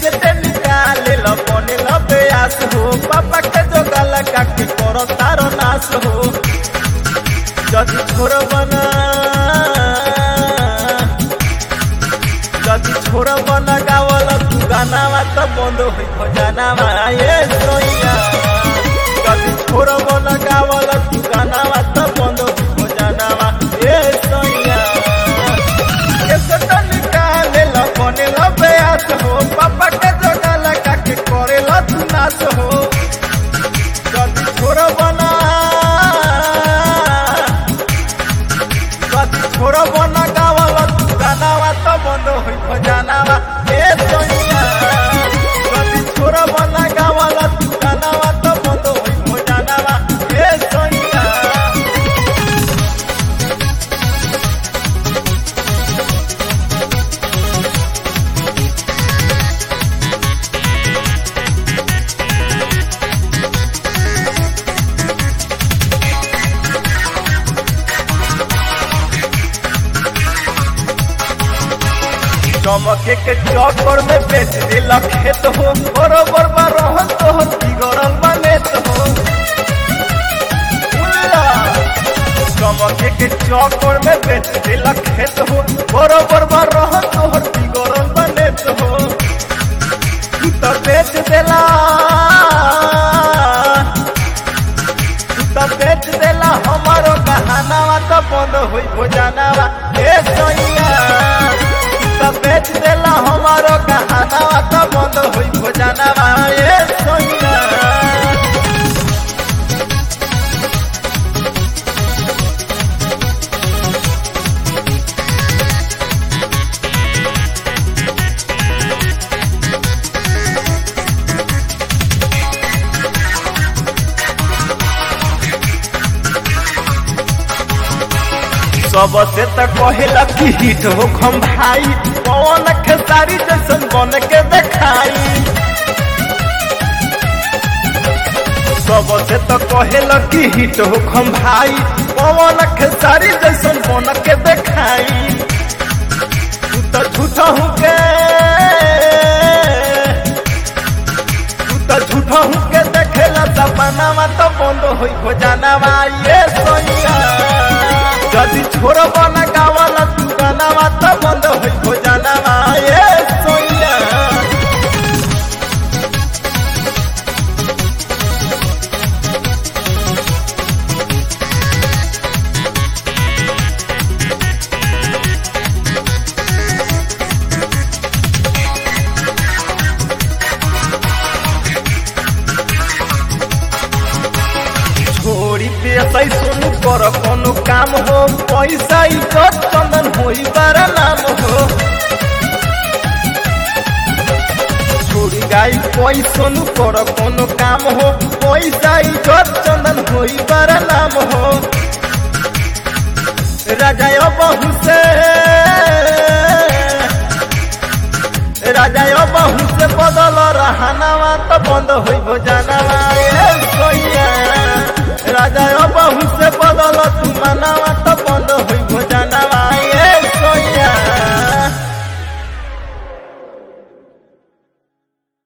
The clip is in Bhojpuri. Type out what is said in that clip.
कैसे निकाले ल बने ल बेयास हो पापा के जो गाला काटी करो तारो नाश हो যদি छोड़ बना যদি छोड़ बना गावल तू गानावा त बंद होई भजनावा ए सोइया যদি छोड़ बना गावल तू गानावा त बंद होई भजनावा ए सोइया कैसे तो निकाले ल बने ल बेयास हो पापा के जगह काके करे ल तू नाश हो যদি छोड़ बना যদি छोड़ बना गावल तू गानावा त बंद होई भजनावा ए सोइया যদি छोड़ बना गावल तू गानावा त बंद होई भजनावा ए सोइया चमके के चौकर में बेच दिला खेत हो बरोबर बा रहन तो हो बिगड़ल बने तो हो उल्ला। चमके के चौकर में बेच दिला खेत हो बरोबर बा रहन तो हो बिगड़ल बने तो हो तू तो बेच देला तू तो बेच देला हमारो कहानावा तो बंद होई भोजनावा ए सोइया त बेच देला हमारो कहानावा त बंद होई भोजनावा ए सोइया सबसे त कहेला कि हिट हो खम भाई पवन खेसारी जैसन बन के देखाई सबसे त कहेला कि हिट हो खम भाई पवन खेसारी जैसन बन के देखाई तू त झूठा हूँ के तू त झूठा हूँ के देखेला सपनावा त बंद होई भोजनावा ये सोइया যদি छोड़ बना गावल तू गानावा त बंद होई भोजनावा ए सोइया छोड़ी पेशै सुनु कर कोनो काम हो पैसा इज्जत चंदन होई बारा नाम हो छोड़ी गाई कोई सुनु कर कोनो काम हो पैसा इज्जत चंदन होई बारा नाम हो राजा बहु से राजा बहु से बदल रहनावा तो बंद होई भोजनावा